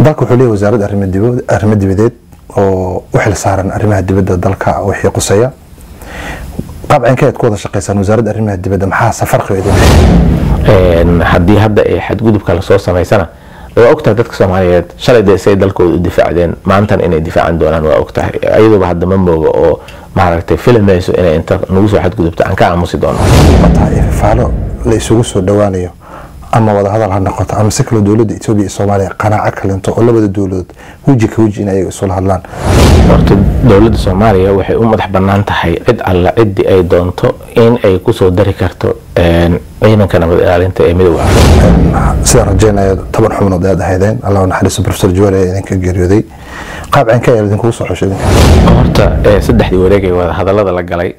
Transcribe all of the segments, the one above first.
dalka wuxuu leeyahay wasaaradda arrimo dibadeed oo u xil saaran arrimaha dibadda dalka wixii quseeya qaabcankeed ku wada shaqaysaan wasaaradda arrimaha dibadda maxaa safarqiga idin haddii hadda ay xadgudubka lasoo samaysana waa ogtahay dadka soomaaliyeed shalay dee say dalkooda u difaacdeen maantan inay difaacan doonaan waa ogtahay iyaduba hadda ma mooga oo maaragtay filamayso inay inta nagu soo xadgudubto aan ka aamusi doono tahay ifafaalo la isugu soo dhowaanayo ama wadahadal ha noqoto ama si kaloo dowladda etoobiya iyo soomaaliya qanaaco kalento oo labada dowladood weji ka weji in ayaga isula hadlaan horta dowladda soomaaliya waxay u madax bannaan tahay cid alla ciddii ay doonto in ay kusoo dari karto ciidanka nabad ilaalinta ee midooda afrika sidaan rajeynaya toban xubnood ayaad ahaydeen allah naxariiso profesor jawaal ayaa idinka geeriyooday qaab cinka ayaa idinkugu soo xushay idinka horta saddexdii wareegay wada hadallada la galay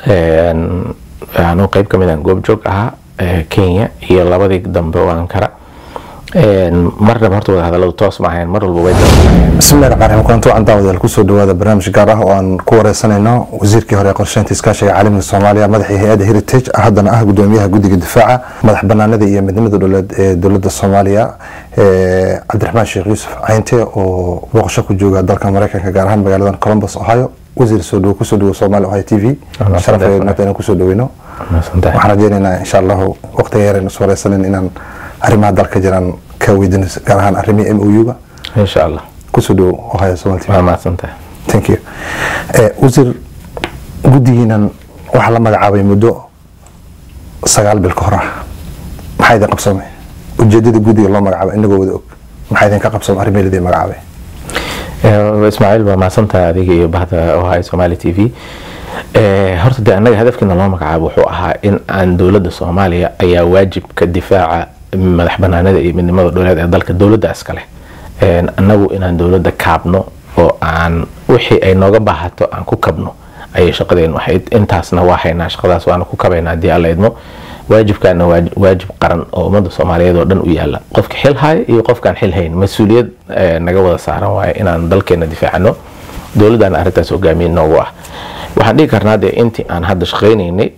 anuu qayb ka mid aan goobjoog ahaa kenya iyo labadii dambe oo ankara marnaba horta wada hadalladu toos ma ahayn mar walba way bismillahi raxmaan raxiim kulanti wacan daawadayaal kusoo dhawaada barnaamij gaar ah oo aan ku wareysanayno wasiirkii hore ee qorsheynta iskaashiga caalamiga soomaaliya madaxii hay-adda heritage haddana ah gudoomiyaha guddiga difaaca madax banaanada iyo midnimada dowleed ee dowladda soomaaliya cabdiraxmaan sheekh yuusuf caynte oo booqasho ku jooga dalka mareykanka gaar ahaan magaaladan columbus ohio wasiir soo dhawo kusoo dhawo soomaaliya ohio t v sharaf inaan kusoo dhaweyno waxaan rajeynaynaa insha allahu waqtiga yareen is wareysanin inaan arrimaha dalka jiraan ka weydino gaar ahaan arrimihii m o u-ga insha allah kusoo dhawo ohio somal t v waa mahadsantahay thank you wasiir guddigiinan waxaa la magacaabay muddo sagaal bil ka hor ah maxaa idin qabsamay ujeedada guddiga loo magacaabay inagoo wada og maxaa idinka qabsamay arrimihi ladii magacaabay ismaaciil waa mahadsantahay adiga iyo bahda ohio somali t v horta de annaga hadafkiina loo magacaabo wuxuu ahaa in aan dowladda soomaaliya ayaa waajibka difaaca madax banaanada iyo midnimada dowleed ee dalka dowladda iskale annagu inaan dowladda kaabno oo aan wixii ay nooga baahato aan ku kabno ayay shaqadeenu ahayd intaasna waa haynaa shaqadaas waana ku kabaynaa haddii alla idmo waajibkaana waajib qaran oo ummadda soomaaliyeed oo dhan u yaala qofka xil haya iyo qofkaan xil hayn mas-uuliyad naga wada saaran waaye inaan dalkeena difaacno dowladdan arrintaas hogaamiye noogu ah waxaan dhihi karnaa dee intii aan hadda shaqaynaynay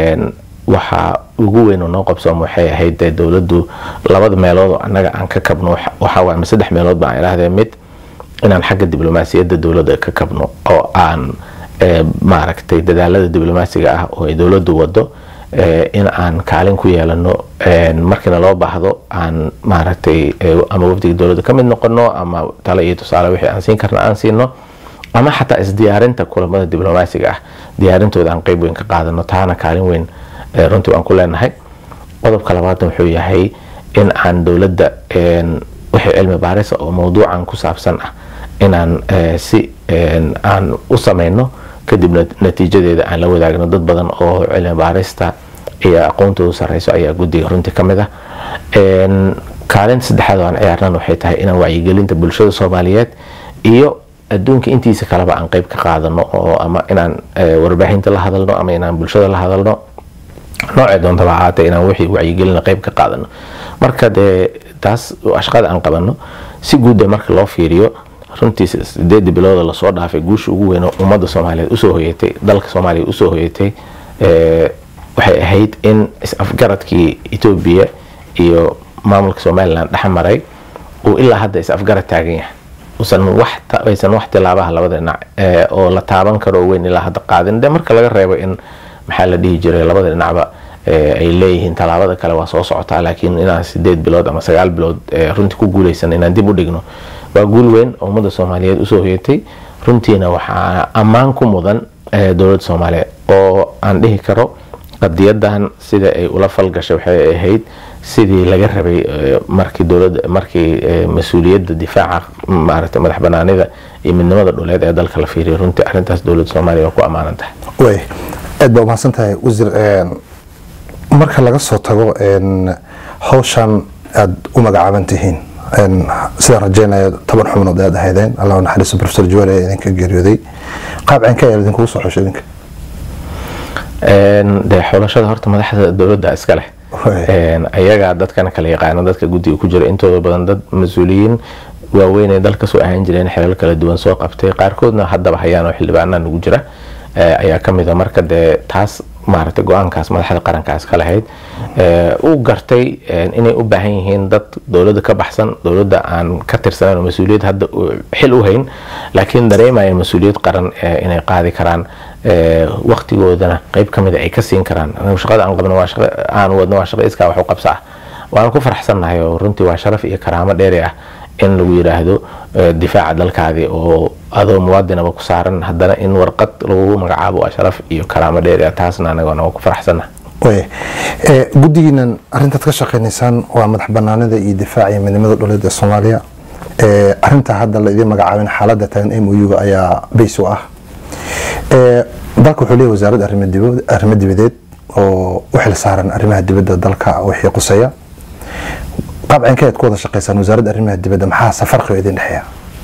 waxaa ugu weyn oo noo qabsoom waxay ahayd dee dowladdu labada meelood oo annaga aan ka kabno waxaa waay ama saddex meelood baan idhaahdee mid inaan xagga diblomaasiyadda dowladda ka kabno oo aan maaragtay dadaalada diblomaasiga ah oo ay dowladdu wado in aan kaalin ku yeelano markiina loo baahdo aan maaragtay ama wafdiga dowladda ka mid noqono ama tale iyo tusaale wixii aan siin karna aan siino ama xataa isdiyaarinta kulamada diblomaasiga ah diyaarintooda aan qeyb weyn ka qaadano taana kaalin weyn runtii waan ku leenahay qodobka labaadna wuxuu yahay in aan dowladda wixii cilmi baarisa oo mawduucan ku saabsan ah inaan si aan u sameyno kadibna natiijadeeda aan la wadaagno dad badan oo cilmi baarista iyo aqoontoodu sareyso ayaa guddiga runtii ka mid ah kaalinta saddexaad oo aan ciyaarnan waxay tahay inaan wacyigelinta bulshada soomaaliyeed iyo adduunka intiisa kaleba aan qeyb ka qaadano oo ama inaan warbaahinta la hadalno ama inaan bulshada la hadalno noocee doontaba ahaatee inaan wixii wacyigelina qeyb ka qaadano marka dee taas shaqada aan qabano si guudda marka loo fiiriyo runtii sideedii bilooda lasoo dhaafay guusha ugu weyn oo ummadda soomaaliyeed usoo hoyatay dalka soomaaliya usoo hoyatay waxay ahayd in is-afgaradkii etoobiya iyo maamulka somalilan dhexmaray uu ilaa hadda is-afgarad taagan yahay aysan wax tilaabaha labada dhinac oo la taaban karo weyn ilaa hadda qaadin de marka laga reebo in maxaa la dhihi jiray labada dhinacba ay leeyihiin tallaabada kale waa soo socotaa laakiin inaan sideed bilood ama sagaal bilood runtii ku guuleysan inaan dib u dhigno waa guul weyn oo ummadda soomaaliyeed usoo hoyatay runtiina waxaa ammaan ku mudan dowladda soomaaliyeed oo aan dhihi karo qadiyadan sida ay ula falgashay waxay ahayd sidii laga rabay markii dowladda markii mas-uuliyadda difaaca maaragtay madax banaanida iyo midnimada dhuleed ee dalka la fiiriyay runtii arrintaas dowladda soomaaliya waa ku ammaanan tahay way aad baa umahadsan tahay wasiir marka laga soo tago hawshan aada u magacaaban tihiin sidaan rajeynaya toban xubnood ayaad ahaydeen allah naxariiso profesor jawaal ayaa idinka geeriyooday qaab cinka ayaa idinkugu soo xushay idinka dee xulashada horta madaxda dowladda iska leh ayagaa dadkana kala yaqaano dadka guddiga ku jira intooda badan dad mas-uuliyiin waaweyn ee dalka soo ahaan jireen xilal kala duwan soo qabtay qaarkoodna haddaba hayaan oo xildhibaanaa nagu jira ayaa ka mid a marka dee taas maaragtay go-aankaas madaxda qarankaas ka lahayd uu gartay inay u baahan yihiin dad dowladda ka baxsan dowladda aan ka tirsanayn oo mas-uuliyad hadda xil u hayn laakiin dareemayeen mas-uuliyad qaran inay qaadi karaan waktigoodana qeyb ka mida ay ka siin karaan shaqada aan qabno waa shaqo aan wadno waa shaqo iskaa wax u qabsa ah waan ku faraxsannahay oo runtii waa sharaf iyo karaamo dheeri ah in lagu yidhaahdo difaaca dalkaadii oo adoo muwaadinaba ku saaran haddana in warqad lagu magacaabo waa sharaf iyo karaamo dheeri ah taasna anagona waa ku faraxsannahay guddigiinan arintaad ka shaqeynaysaan waa madax banaanida iyo difaaca iyo midnimada dhuleed ee soomaaliya arintaa hadda la idiin magacaabin xaaladda tagan m o u-ga ayaa bays u ah dalka wuxuu leeyahy wasaaradda arrimo dibadeed oo u xil saaran arrimaha dibadda dalka wixii quseeya qaabcankeed ku wada shaqeysaan wasaaradda arrimaha dibadda maxaa safarqiga idin dhexeeya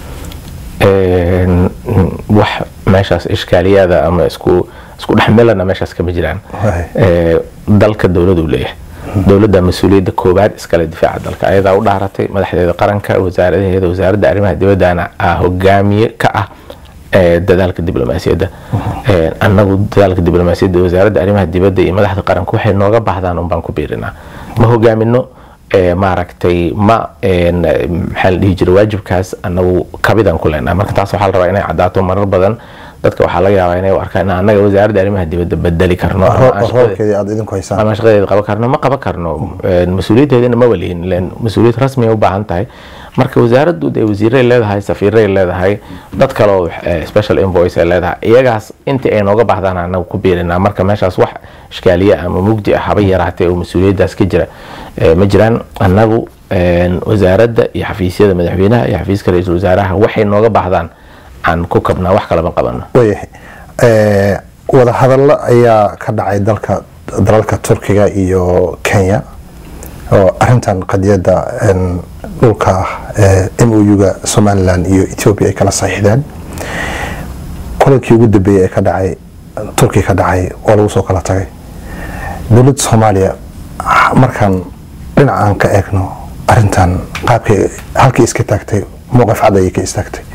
wax meeshaas ishkaaliyaada ama isku isku dhexmelana meeshaas kama jiraan dalka dowladuu leeyahay dowladda mas-uuliyadda koowaad iskale difaaca dalka ayadaa u dhaaratay madaxdeeda qaranka wasaaradaheeda wasaaradda arrimaha dibaddana hogaamiye ka ah dadaalka diblomaasiyadda annagu dadaalka diblomaasiyadda wasaaradda arrimaha dibadda iyo madaxda qaranka waxay nooga baahdaan unbaan ku biirinaa ma hogaamino maaragtay ma maxaa la dhihi jiray waajibkaas anagu kabidaan ku leenahay marka taas waxaa la rabaa inay caddaato marar badan dadka waxaa laga yaabaa inay u arkaan in annaga wasaaradda arrimaha dibadda bedeli karno ama shaqadeeda qaban karno ma qaban karno mas-uuliyaddeedana ma walihin len mas-uuliyad rasmi ay u baahan tahay marka wasaaraddu dee wasiiray leedahay safiiray leedahay dad kaleo special invoice ay leedahay iyagaas intii ay nooga baahdaan anagu ku biirinaa marka meeshaas wax ishkaaliye ama mugdi ah haba yaraatee oo mas-uuliyaddaas ka jira ma jiraan annagu wasaaradda iyo xafiisyada madaxweynaha iyo xafiiska ra-iisul wasaaraha waxay nooga baahdaan aan ku kabnaa wax kalama qabano waayahay wadahadallo ayaa ka dhacay dalka dalalka turkiga iyo kenya oo arintan qadiyadda dhulka m o u-ga somalilan iyo ethoobia ay kala saxiixdeen kulankii ugu dambeeyey ee ka dhacay turkiga ka dhacay oo lagu soo kala tagay dowladda soomaaliya markaan dhinac aan ka eegno arintan qaabkay halkii iska taagtay mowqif cad ayay ka istaagtay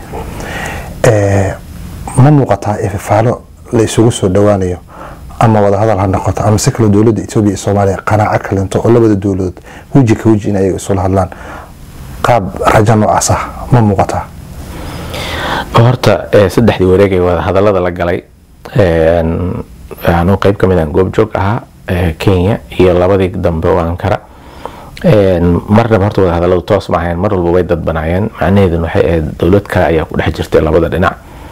ma muuqataa ifafaalo la isugu soo dhowaanayo ama wadahadal ha noqoto ama si kaloo dowladda etoobiya iyo soomaaliya qanaaco kalento oo labada dowladood weji ka weji in ayaga isula hadlaan qaab rajo noocaas ah ma muuqataa horta saddexdii wareeg ee wadahadalada la galay anuu qeyb ka mid aan goobjoog ahaa kenya iyo labadii dambe oo ankara marnaba horta wadahadaladu toos ma ahayn mar walba way dadbanaayeen macnaheeduna waxay ahayd dowlad kale ayaa ku dhex jirtay labada dhinac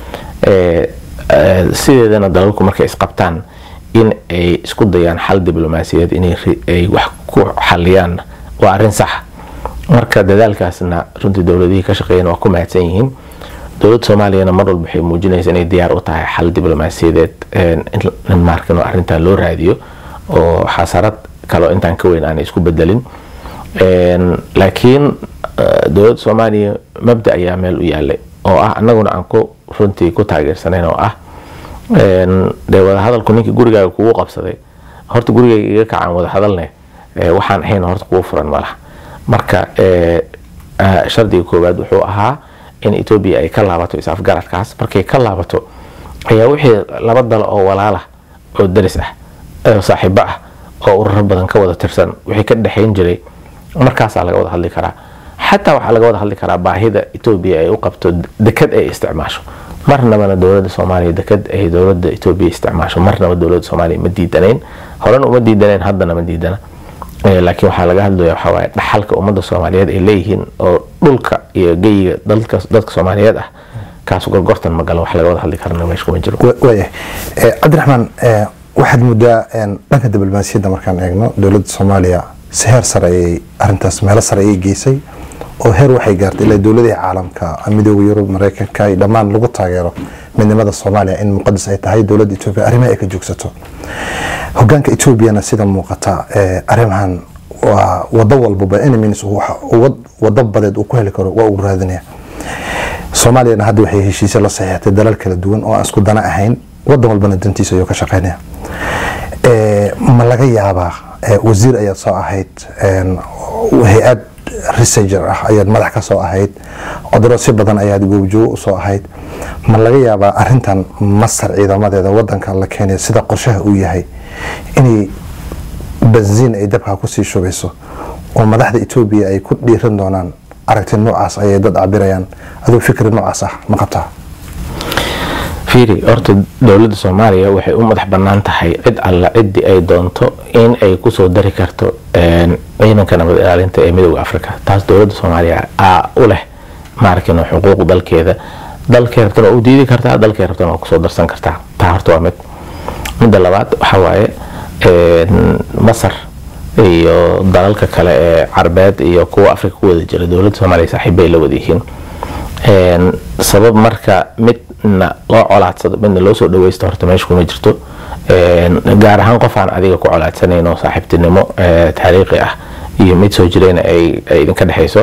sideedana dalalku markay isqabtaan in ay isku dayaan xal diblomaasiyadeed inay wax ku xaliyaan waa arrin sax marka dadaalkaasna runtii dowladihii ka shaqeeyeen waa ku mahadsan yihiin dowladda soomaaliyana mar walba waxay muujinaysa inay diyaar u tahay xal diblomaasiyadeed in markan arrintan loo raadiyo oo xasarad kaloo intaan ka weyn aanay isku bedelin laakiin dowladda soomaaliya mabda ayaa meel u yaalay oo ah annaguna aan ku runtii ku taageersanayn oo ah dee wadahadalku ninkii gurigaaga kugu qabsaday horta gurigayga iga kacaan wadahadalne waxaan ahayn horta kugu furan malaha marka shardiga koowaad wuxuu ahaa in etoobiya ay ka laabato is-afgaradkaas markay ka laabato ayaa wixii laba dal oo walaala oo daris ah oo saaxiibo ah oo ururo badan ka wada tirsan wixii ka dhexayn jiray markaasaa laga wada hadli karaa xataa waxaa laga wada hadli karaa baahida etoobiya ay u qabto dekad ay isticmaasho marnabana dowladda soomaaliya dekad ay dowladda etoobiya isticmaasho marnaba dowladda soomaaliya ma diidanayn horena uma diidanayn haddana ma diidana laakiin waxaa laga hadlaya waxaa waaye dhaxalka ummadda soomaaliyeed ay leeyihiin oo dhulka iyo geyiga dadka soomaaliyeed ah kaas gorgortan ma galo wax laga wada hadli karana meesha kuma jiro waayahay cabdiraxmaan waxaad muddaa dhanka diblomaasiyadda markaan eegno dowladda soomaaliya si heer sare ayay arintaas meelo sare ayay geysay oo heer waxay gaartay ilaa dowladaha caalamka midooda yurub mareykanka iyo dhammaan lagu taageero midnimada soomaaliya in muqadas ay tahay dowladda etoobiya arrimaha ay ka joogsato hogaanka etoobiyana sida muuqata arrimahan waa wado walbaba enemies wado badeed uu ku heli karo waa uu raadinaya soomaaliyana hadda waxay heshiisyo la saxiixatay dalal kala duwan oo aan isku dana ahayn wadan walbana dantiisa ayuu ka shaqeynaya ma laga yaabaa wasiir ayaad soo ahayd hay-ad resenger ah ayaad madax ka soo ahayd codorosyo badan ayaad goobjoogo usoo ahayd ma laga yaabaa arintan masar ciidamadeeda wadanka la keenay sida qorshaha uu yahay inay benziin ay dabka kusii shubayso oo madaxda etoobiya ay ku dhiiran doonaan aragti noocaas ayay dad cabirayaan aduu fikri noocaas ah ma qabtaa fiiri horta dowladda soomaaliya waxay u madax bannaan tahay cid alla ciddii ay doonto in ay kusoo dari karto ciidanka nabad ilaalinta ee midooda africa taas dowladda soomaaliya aa u leh maarkin xuquuq dalkeeda dalkay rabtana waa u diidi kartaa dalkay rabtana waa kusoo darsan kartaa taa horta waa mid midda labaad waxaa waaye masar iyo dalalka kale ee carbeed iyo kuwa africa ku wada jira dowladda soomaaliya saaxiibbay la wadayihiin sabab marka midna loo colaadsado midna loo soo dhaweysto horta meesha kuma jirto gaar ahaan qof aan adiga ku colaadsanayn oo saaxiibtinimo taariikhi ah iyo mid soo jirayna ay idinka dhexayso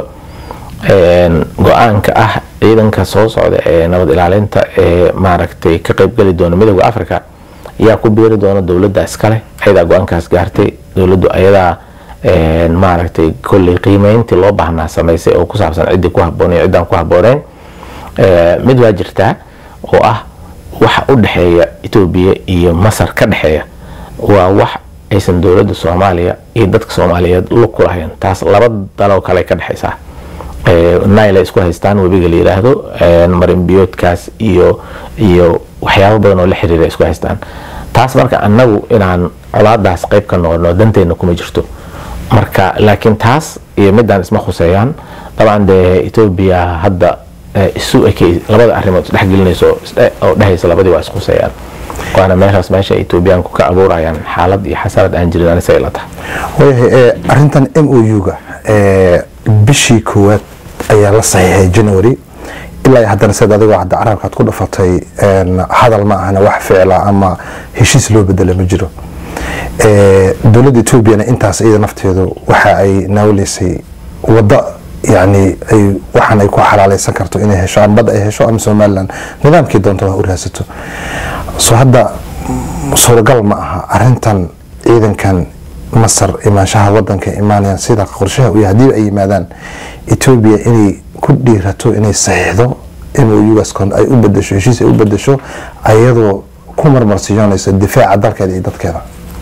go-aanka ah ciidanka soo socda ee nabad ilaalinta ee maaragtay ka qeybgeli doona midooda africa ayaa ku biiri doona dowladda iskale ayadaa go-aankaas gaartay dowladdu ayadaa maaragtay kolley qiimeyntii loo baahnaa samaysay oo ku saabsan ciddii ku habboon iyo ciddaan ku habbooneyn mid waa jirtaa oo ah waxa u dhexeeya etoobiya iyo masar ka dhexeeya waa wax aysan dowladda soomaaliya iyo dadka soomaaliyeed lug ku lahayn taas laba daloo kale ka dhexaysaa nile ay isku haystaan webiga la yiraahdo marinbiyoodkaas iyo iyo waxyaabo badan oo la xiriira isku haystaan taas marka annagu inaan colaadaas qayb ka noqono danteena kuma jirto marka laakiin taas iyo midaan isma khuseeyaan dabcan dee etoobiya hadda isu ekey labada arrimood isdhexgelinayso oo dhehaysa labadii waa iskhuseeyaan waana meeshaas meesha etoobiyaanku ka abuurayaan xaalad iyo xasarad aan jirin anisa ila tahay waayahay arintan m o u-ga bishii koowaad ayaa la saxiixay january ilaa haddana sida adigoo hadda carabkaad ku dhafatay hadal ma ahana wax ficla ama heshiis loo bedela ma jiro dowladda etoobiyana intaas iyada nafteedu waxa ay naawleysay waddo yani ay waxaan ay ku xalaaleysan karto inay hesho ama badda ay hesho ama somalilan nidaamkii doonta wax u raadsato soo hadda suuragal ma aha arintan ciidankan masar imaanshaha wadanka imaanayaan sida qorshaha u yahay hadii ay yimaadaan etoobiya inay ku dhiirato inay saxiixdo mougaas ay u bedesho heshiis ay u bedesho ayadoo ku marmarsiyoonaysa difaaca dalkeeda iyo dadkeeda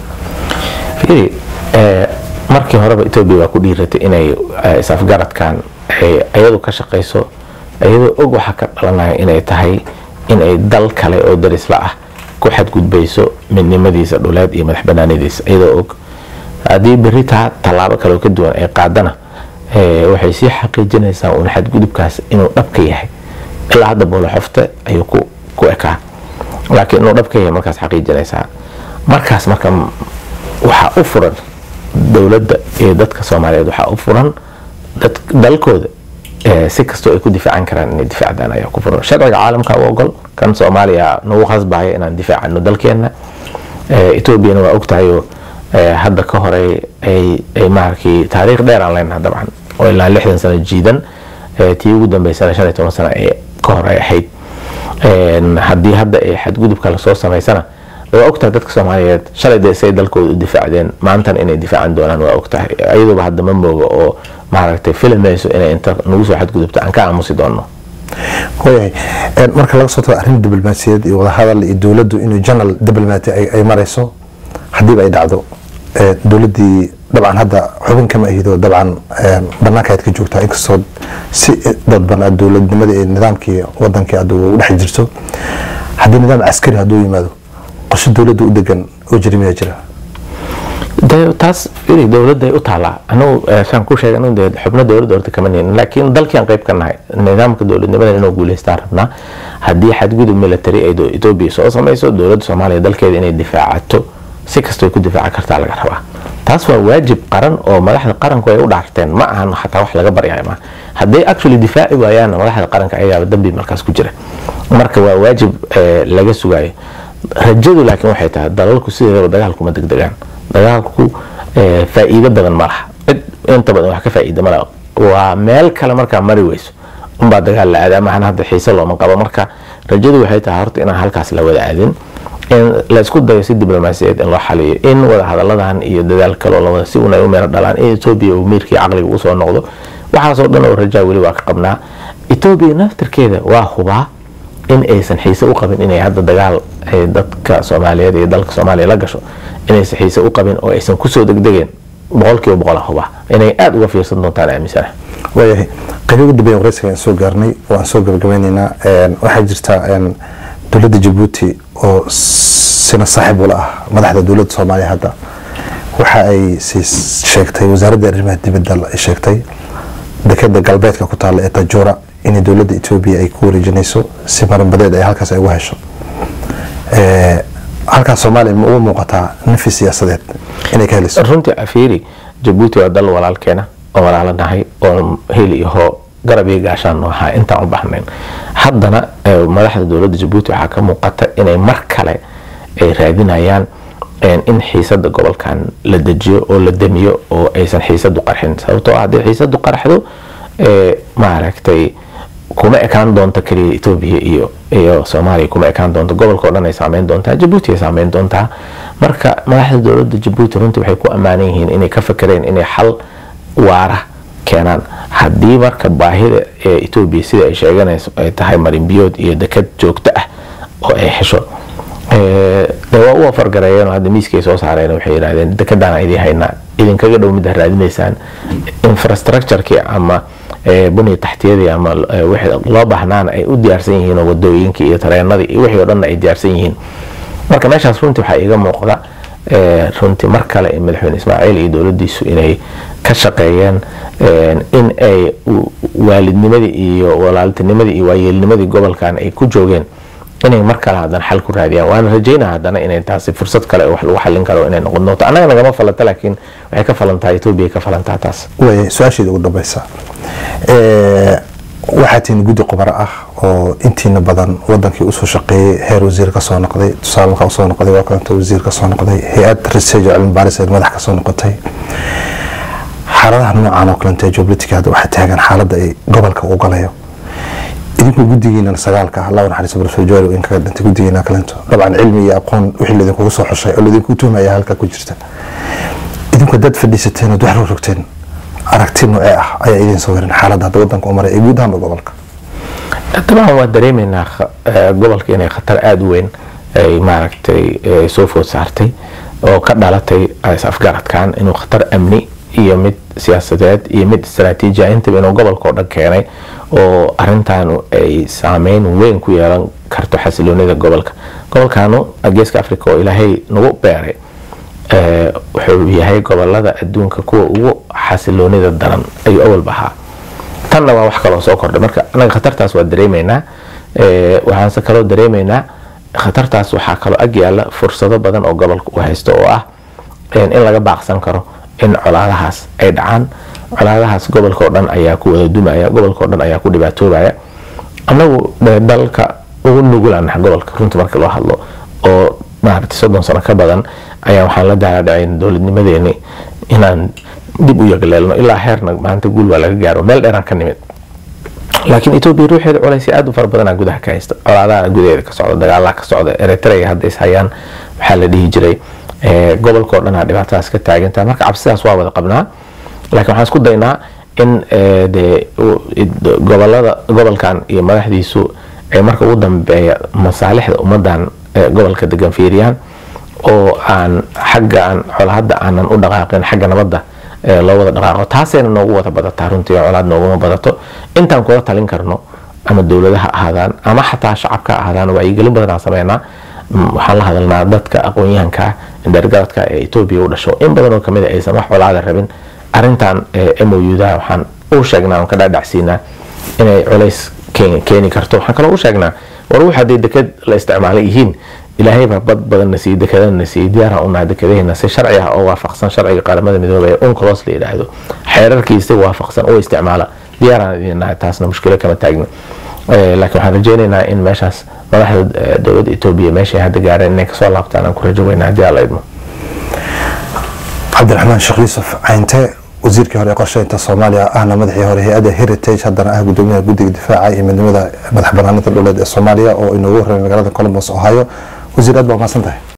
fiiri markii horeba etoobiya waa ku dhiiratay inay is-afgaradkan iyadu ka shaqayso iyadoo og waxa ka dhalanaya inay tahay inay dal kale oo darisla ah ku xadgudbayso midnimadiisa dhuleed iyo madax banaanadiisa iyadoo og haddii beri taa tallaabo kale oo ka duwan ay qaadana waxay sii xaqiijinaysaa uun xadgudubkaas inuu dhabka yahay ilaa hadda booloxofte ayuu ku ekaa laakiin inuu dhabka yahay markaas xaqiijinaysaa markaas marka waxaa u furan dowladda iyo dadka soomaaliyeed waxaa u furan dalkooda si kastoo ay ku difaacan karaan inay difaacdaan ayaa ku furan sharciga caalamka u ogol kan soomaaliya nagu khasbaya inaan difaacano dalkeena etoobiyana waa ogtahayoo hadda ka hore ay maarkii taariikh dheer aan leenaha dabcan oo ilaa lixdan sano jiidan tii ugu dambeysana shan iyo toban sano ee ka hor ay ahayd haddii hadda ay xadgudubka lasoo samaysana waa ogtahay dadka soomaaliyeed shalay dee say dalkooda u difaacdeen maantan inay difaacan doonaan waa ogtahay iyaduba hadda ma mooga oo maaragtay filamayso inay inta nagu soo xadgudubto aan ka aamusi doono waayahay marka laga soo tago arrin diblomaasiyaed iyo wadahadal iyo dowladdu inuu general diblomaati ay marayso haddiiba ay dhacdo dowladdii dabcan hadda xubin kama ahido dabcan banaanka aad ka joogtaa inkastoo si dadban aad dowladnimadii iyo nidaamkii wadankii aad u dhex jirto haddii nidaam caskari hadduu yimaado qorshe dowladda u degan oo jira miyaa jira taas iri dowladday u taalaa anagu saan ku sheegay anagu dee xubno dowladda horta kama nihin laakiin dalkian qayb ka nahay nidaamka dowladnimada inuu guuleystaan rabnaa haddii xadgudub military ay etoobiya soo samayso dowladda soomaaliya dalkeeda inay difaacato si kastoo ay ku difaaci kartaa laga rabaa taas waa waajib qaran oo madaxda qaranku ay u dhaarteen ma ahan xataa wax laga baryayo ma hadday actually difaaci waayaan madaxda qaranka ayagaaba dambi markaas ku jira marka waa waajib laga sugayo rajadu laakiin waxay tahay dalalku sideedaba dagaalkuma degdegaan dagaalku faa'iido badan ma laha cid inta badan wax ka faa'iida ma laha waa meel kale markaa mari weyso unbaa dagaal la aadaa maxana hadda xiise looma qabo marka rajadu waxay tahay horta inaan halkaas la wada aadin in la isku dayo si diblomaasiyeed in loo xaliyo in wadahadaladan iyo dadaal kaloo lawada si un ay u meelo dhalaan in etoobiya uu miirkii caqliga ugu soo noqdo waxaasoo dhan oo rajaa weli waa ka qabnaa etoobiya naftirkeeda waa hubaa in aysan xiise u qabin inay hadda dagaal dadka soomaaliyeed iyo dalka soomaaliya la gasho inaysan xiise u qabin oo aysan kusoo degdegeen boqolkiiba boqol hubaa inay aada uga fiirsan doontaan aaminsana waayahay qaybi ugu dambeeya wareysiga aan soo gaarnay waan soo gabagabeyneynaa waxaa jirta dowladda jabuuti oo sina saaxiib ula ah madaxda dowladda soomaaliya hadda waxa ay sheegtay wasaaradda arrimaha dibadda ay sheegtay dekeda galbeedka ku taalla ee tajuura inay dowladda etoobiya ay ku wareejinayso si maranbadeed ay halkaas ay uga hesho halkaas soomaaliya ma uga muuqataa nafi siyaasadeed inay ka helayso runtii afiiri jabuuti waa dal walaalkeena oo walaalo nahay oo heli iyo hoo garab iyo gaashaan noo ahaa intaan u baxnayn haddana madaxda dowladda jabuuti waxaa ka muuqata inay mar kale ay raadinayaan in xiisada gobolkan la dejiyo oo la damiyo oo aysan xiisadu qarxin sababtoo ah haddii xiisadu qarxdo maaragtay kuma ekaan doonto keliya etoobiya iyo iyo soomaaliya kuma ekaan doonto gobolka o dhan ay saameyn doontaa jabuuti ay saameyn doontaa marka madaxda dowladda jabuuti runtii waxay ku ammaanan yihiin inay ka fakereen inay xal waara keenaan haddii marka baahida ee etoobiya sida ay sheeganayso ay tahay marinbiyood iyo dekad joogto ah oo ay hesho de waa u afargareeyeen hadda miiskay soo saareen waxay yidhahdeen dekadaan idin haynaa idinkaga dhow midda raadinaysaan infrastructureki ama buniya taxtiyadii ama wixii loo baahnaana ay u diyaarsan yihiin oo wadooyinkii iyo tareenadii iyo wixii o dhanna ay diyaarsan yihiin marka meeshaas runtii waxaa iiga muuqda runtii mar kale madaxweyne ismaaciil iyo dowladiisu inay ka shaqeeyeen in ay waalidnimadii iyo walaaltinimadii iyo waayeelnimadii gobolkan ay ku joogeen inay mar kale haddana xal ku raadiyaan waana rajeynaa haddana inay taasi fursad kale wax lagu xallin karo inay noqon doonto annaga nagama falanta laakiin waxay ka falantaa etoobiya ka falantaa taas way su-aasheeda ugu dambeysa waxaa tihiin guddi qubaro ah oo intiina badan wadankii usoo shaqeeyey heer wasiir kasoo noqday tusaale markaa usoo noqday waa kalanta wasiir kasoo noqday hay-ad research oo cilmi baaris madax kasoo noqotay xaaladaha noocan oo kalenta ee geopolitica hadda waxaa taagan xaaladda ay gobolka u galayo idinku guddigiina sagaalka ah laba naxariis professor joel in kaga dhintay guddigiina kalento dabcan cilmi iyo aqoon wixii laydinkugu soo xushay oo laydinku tuhmaya halka ku jirta idinku dad fadhiisateen ood wax rog rogteen aragti noocee ah ayaa idin soo warin xaaladda hadda wadanka u maray ee guud ahaanba gobolka dabcan waa dareemaynaa gobolka inay khatar aada u weyn ay maaragtay soo food saartay oo ka dhalatay is afgaradkan inuu khatar amni iyo mid siyaasadeed iyo mid istaraatiiji intaba inuu gobolka oo dhan keenay oo arintan ay saameyn weyn ku yeelan karto xasiloonida gobolka gobolkanu geeska africa oo ilaahay nagu beeray wuxuu yahay gobolada adduunka kuwa ugu xasiloonida daran ayuu awalba ahaa tanna waa wax kaloo soo kordhay marka anaga khatartaas waa dareemaynaa waxaanse kaloo dareemaynaa khatartaas waxaa kaloo ag yaala fursado badan oo gobolka u haysto oo ah in laga baaqsan karo in colaadahaas ay dhacaan colaadahaas gobolka oo dhan ayaa ku wada dumaya gobolka oo dhan ayaa ku dhibaatoobaya annagu dalka ugu nugulanaha gobolka runtii marka loo hadlo oo maaragtay soddon sano ka badan ayaa waxaan la daaladhacayn dowladnimadeeni inaan dib u yagleelno ilaa heerna maanta guul waa laga gaaro meel dheeraan ka nimid laakiin etoobiya ruuxeeda culaysya aada u fara badanaa gudaha ka haysta colaadaha gudaheeda ka socda dagaalaha ka socda eritrea hadda is hayaan waxaa la dhihi jiray gobolka oo dhanaa dhibaatadaas ka taagantaha marka cabsidaas waa wada qabnaa laakiin waxaan isku daynaa in de gobolada gobolkan iyo madaxdiisu ay marka ugu dambeeya masaalixda ummadan gobolka degan fiiriyaan oo aan xaggaan colahadda aanan u dhaqaaqin xagga nabadda loo wada dhaqaaqo taasayna noogu wada badataa runtii colaad nooguma badato intaan kula talin karno ama dowladaha ahaadaan ama xataa shacabka ahaadaan wacyigelin badan aan sameynaa waxaan la hadalnaa dadka aqoon-yahanka indhergaradka ee etoobiya u dhasho in badan oo kamid a aysan wax colaada rabin arintan mouda waxaan u sheegnaa on ka dhaadhacsiinaa inay culays keeni karto waxaan kaloo u sheegnaa war wux hadday deked la isticmaalay yihiin ilaahayba bad badanna siiyey dekadana siiyey diyaaraan unaha dekadaheena si sharci ah oo waafaqsan sharciga qaramada midoobay ee unclos la yidhaahdo xeerarkiisa waafaqsan oo isticmaala diyaaraan idin nahay taasna mushkilo kama taagna laakiin waxaan rajeynaynaa in meeshaas madaxda dowladda etoobiya meeshay hadda gaareen inay kasoo laabtaan aan ku rajo weyna haddii alla idmo cabdiraxmaan sheekh yuusuf cayinte wasiirkii hore ee qorsheynta soomaaliya ahna madaxii hore hay-adda heritage haddana ah gudoomiyaha guddiga difaaca iyo midnimada madax banaanida dhuleed ee soomaaliya oo inoogu horreymay magaalada columbus ohio wasiir aad baa umahadsan tahay